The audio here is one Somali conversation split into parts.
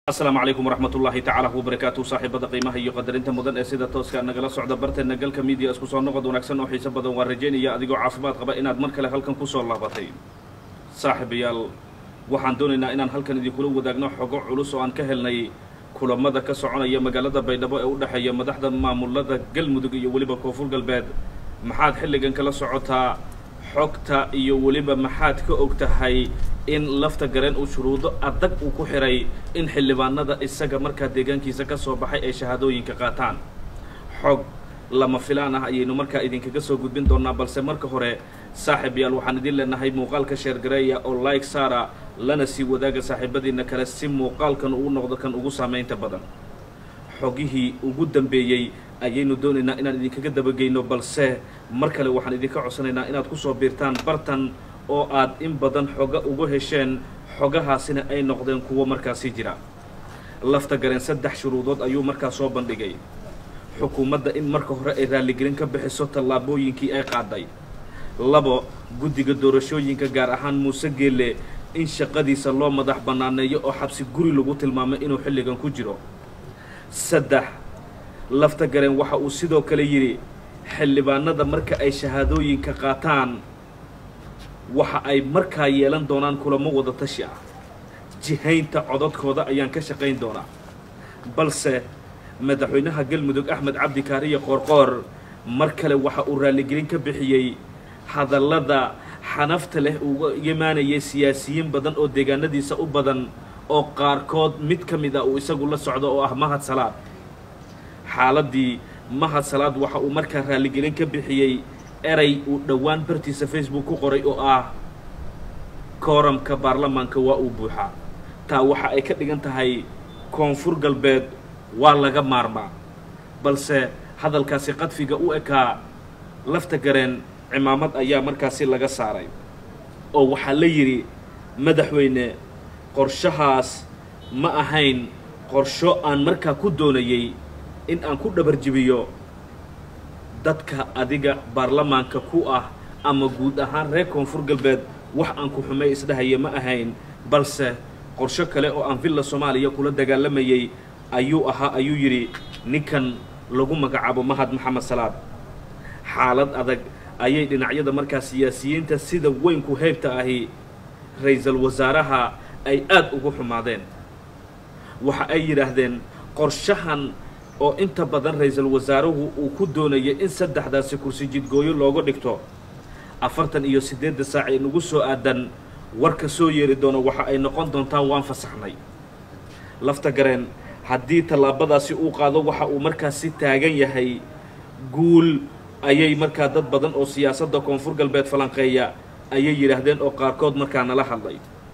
asalaamu calaykum waraxmat ullaahi tacaala wabarakaatu saaxiibada qiimaha iyo qadarinta mudan ee sida tooska nagala socda barteena galka miidiya isku soo noqod wanaagsan oo xiiso badan waan rajaynaya adigoo caafimaad qaba inaad mar kale halkan kusoo laabatay saaxiibayaal waxaan doonaynaa inaan halkan idinkula wadaagno xogo culus oo aan ka helnay kulamada ka soconaya magaalada baydhabo ee u dhexeeya madaxda maamulada galmudug iyo weliba koonfur galbeed maxaad xilligan kala socotaa xogta iyo weliba maxaad ka og tahay in lafta gareen uu shuruudo adag uu ku xiray in xildhibaanada isaga markaa deegaankiisa ka soo baxay ay shahaadooyinka qaataan xog lama filaan ah ayaynu markaa idinkaga soo gudbin doonaa balse marka hore saaxiib yaal waxaan idin leenahay muuqaalka sheergareeya oo like saara lana sii wadaaga saaxiibadiina kale si muuqaalkan uu noqdo kan ugu saamaynta badan xogihii ugu dambeeyey ayaynu doonaynaa inaan idinkaga dabageyno balse mar kale waxaan idinka codsanaynaa inaad kusoo biirtaan bartan oo aad in badan xoga ugu hesheen xogahaasina ay noqdeen kuwo markaasi jira lafta gareen saddex shuruudood ayuu markaa soo bandhigay xukuumadda in marka hore ay raalligelin ka bixiso tallaabooyinkii ay qaaday labo guddiga doorashooyinka gaar ahaan muuse geelle in shaqadiisa loo madax bannaaneeyo oo xabsi guri lagu tilmaamay inuu xilligan ku jiro saddex lafta gareen waxa uu sidoo kale yidhi xildhibaanada marka ay shahaadooyinka qaataan waxa ay markaa yeelan doonaan kulamo wada tashi ah jihaynta codadkooda ayaan ka shaqayn doonaa balse madaxweynaha galmudug axmed cabdi kaariye qoorqoor mar kale waxa uu raalligelin ka bixiyey hadallada xanafta leh uga imaanayay siyaasiyiin badan oo deegaanadiisa u badan oo qaarkood mid ka mid ah uu isagu la socdo oo ah mahad salaad xaaladdii mahad salaad waxa uu markaa raalligelin ka bixiyey eray uu dhowaan bartiisa facebook ku qoray oo ah kooramka baarlamaanka waa uu buuxaa taa waxa ay ka dhigan tahay koonfur galbeed waa laga maarmaa balse hadalkaasi qadfiga u ekaa lafta gareen cimaamad ayaa markaasi laga saaray oo waxaa la yidhi madaxweyne qorshahaas ma ahayn qorsho aan markaa ku doonayay in aan ku dhabarjibiyo dadka adiga baarlamaanka ku ah ama guud ahaan reer koonfur galbeed wax aan ku xumay isdhahaya ma ahayn balse qorsho kale oo aan villa soomaaliya kula dagaalamayay ayuu ahaa ayuu yidhi ninkan lagu magacaabo mahad maxamed salaad xaalad adag ayay dhinacyada markaa siyaasiyiinta sida weynku heybta ahi ra-iisul wasaaraha ay aad ugu xumaadeen waxa ay yidhaahdeen qorshahan oo inta badan ra-iisul wasaaruhu uu ku doonayay in saddexdaasi kursi jidgooyo looga dhigto afartan iyo siddeedda saac ee nagu soo aadan warka soo yeeri doono waxa ay noqon doontaa waan fasaxnay lafta gareen haddii tallaabadaasi uu qaado waxa uu markaasi taagan yahay guul ayay markaa dad badan oo siyaasadda koonfur galbeed falanqeeya ayay yidhaahdeen oo qaarkood markaa nala hadlay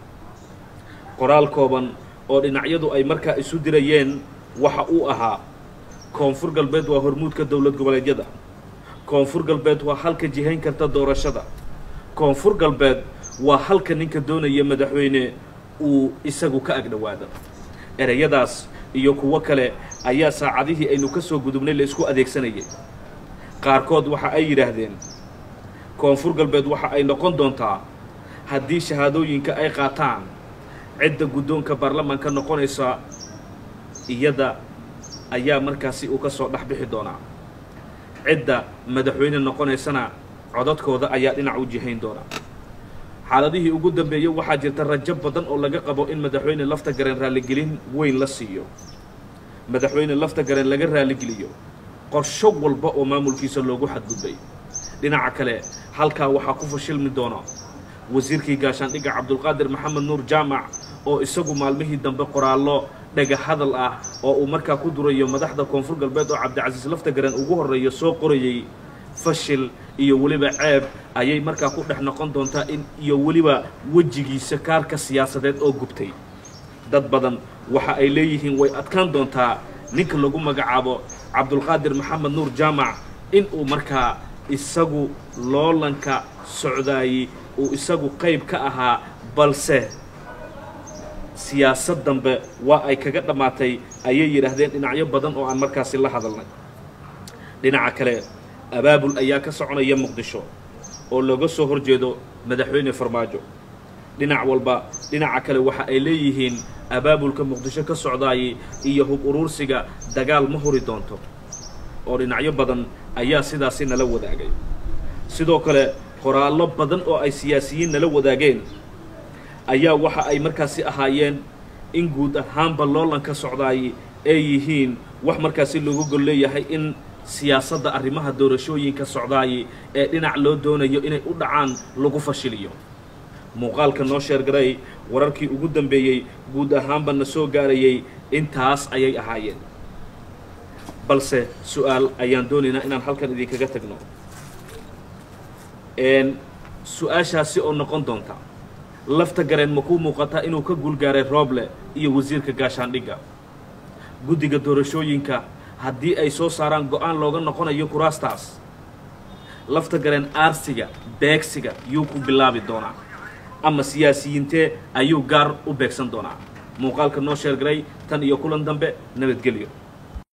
qoraal kooban oo dhinacyadu ay markaa isu dirayeen waxa uu ahaa koonfur galbeed waa hormuudka dowlad goboleedyada koonfur galbeed waa halka jihayn karta doorashada koonfur galbeed waa halka ninka doonaya madaxweyne uu isagu ka agdhowaado ereyadaas iyo kuwo kale ayaa saacadihii aynu ka soo gudubnay la isku adeegsanayay qaarkood waxa ay yidhaahdeen koonfur galbeed waxa ay noqon doontaa haddii shahaadooyinka ay qaataan cidda guddoonka baarlamaanka noqonaysa iyada ayaa markaasi uu ka soo dhex bixi doonaa cidda madaxweyne noqonaysana codadkooda ayaa dhinac u jihayn doonaa xaaladihii ugu dambeeyey waxaa jirta rajo badan oo laga qabo in madaxweyne lafta gareen raalligelin weyn la siiyo madaxweyne lafta gareen laga raalligeliyo qorsho walba oo maamulkiisa loogu xadgudbay dhinaca kale halkaa waxaa ku fashilmi doona wasiirkii gaashaandhigga cabdulqaadir maxamed nuur jaamac oo isagu maalmihii dambe qoraallo dhaga hadal ah oo uu markaa ku durayo madaxda koonfur galbeed oo cabdicasiis lafta gareen ugu horreeya soo qorayay fashil iyo weliba ceeb ayay markaa ku dhex noqon doontaa in iyo weliba wejigiisa kaarka siyaasadeed oo gubtay dad badan waxa ay leeyihiin way adkaan doontaa ninka lagu magacaabo cabdulqaadir maxamed nuur jaamac in uu markaa isagu loolanka socdaayey uu isagu qayb ka ahaa balse siyaasad dambe waa ay kaga dhammaatay ayay yidhaahdeen dhinacyo badan oo aan markaasi la hadalnay dhinaca kale abaabul ayaa ka soconaya muqdisho oo looga soo hor jeedo madaxweyne farmaajo dhinac walba dhinaca kale waxa ay leeyihiin abaabulka muqdisho ka socdaayay iyo hub uruursiga dagaal ma huri doonto oo dhinacyo badan ayaa sidaasi nala wadaagay sidoo kale qoraallo badan oo ay siyaasiyiin nala wadaageen ayaa waxa ay markaasi ahaayeen in guud ahaanba loolanka socdaayay ay yihiin wax markaasi loogu gol leeyahay in siyaasadda arrimaha doorashooyinka socdaayay ee dhinac loo doonayo inay u dhacaan lagu fashiliyo muuqaalka noo sheergaray wararkii ugu dambeeyey guud ahaanba na soo gaarayay intaas ayay ahaayeen balse su-aal ayaan doonaynaa inaan halkan idinkaga tagno su-aashaasi oo noqon doonta lafta gareen ma kuu muuqataa inuu ka guulgaaray rooble iyo wasiirka gaashaandhigga guddiga doorashooyinka haddii ay soo saaraan go-aan looga noqonayo kuraastaas lafta gareen aarsiga beegsiga yuu ku bilaabi doonaa ama siyaasiyiintee ayuu gaar u beegsan doonaa muuqaalka noo sheergaray tan iyo kulan dambe nabadgelyo